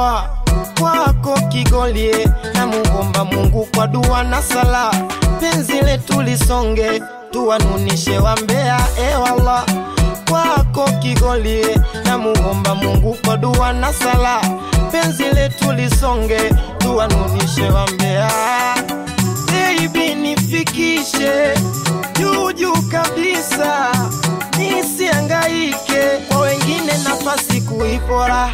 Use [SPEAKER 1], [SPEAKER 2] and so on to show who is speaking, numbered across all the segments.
[SPEAKER 1] Allah kwako kigolie na muomba Mungu kwa dua na sala, penzi letu lisonge, tuwanunishe wambea. E Allah kwako kigolie na muomba Mungu kwa dua na sala, penzi letu lisonge, tuwanunishe wambea. Baby nifikishe juu juu kabisa, nisiangaike kwa wengine, nafasi kuipora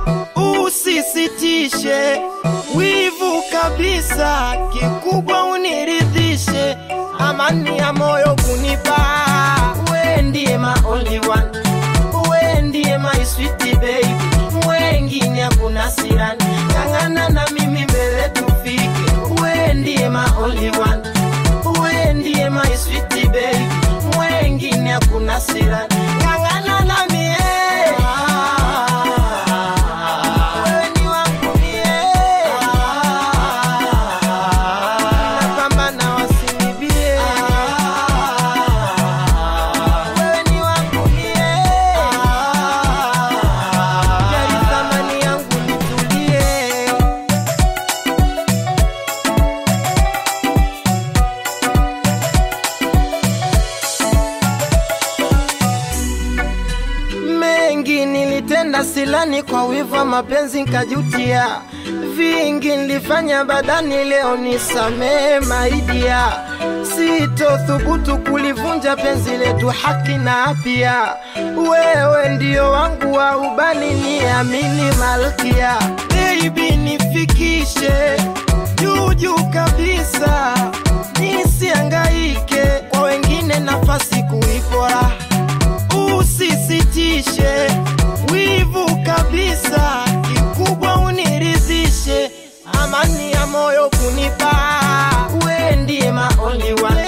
[SPEAKER 1] usisitishe wivu kabisa, kikubwa uniridhishe, amani ya moyo kunipa. We ndiye my only one, we ndiye my sweet baby, wengine hakuna sirani, ng'ang'ana na mimi mbele tufike. We ndiye my only one, we ndiye my sweet baby, wengine hakuna sirani, ng'ang'ana na mie wewe ni wangu mie. Napambana wasinibie. Wewe ni wangu mie. Jali thamani yangu nitulie. mengi nilitenda silani kwa wivu wa mapenzi nkajutia, vingi nilifanya badani, leo nisamee maidia, sitothubutu kulivunja penzi letu, haki na apia, wewe ndio wangu wa ubani, niamini malkia, baby nifikishe juu juu kabisa, nisiangaike kwa wengine, nafasi kuipora usisitishe wivu kabisa, kikubwa uniridhishe, amani ya moyo kunipa. We ndiye my only one,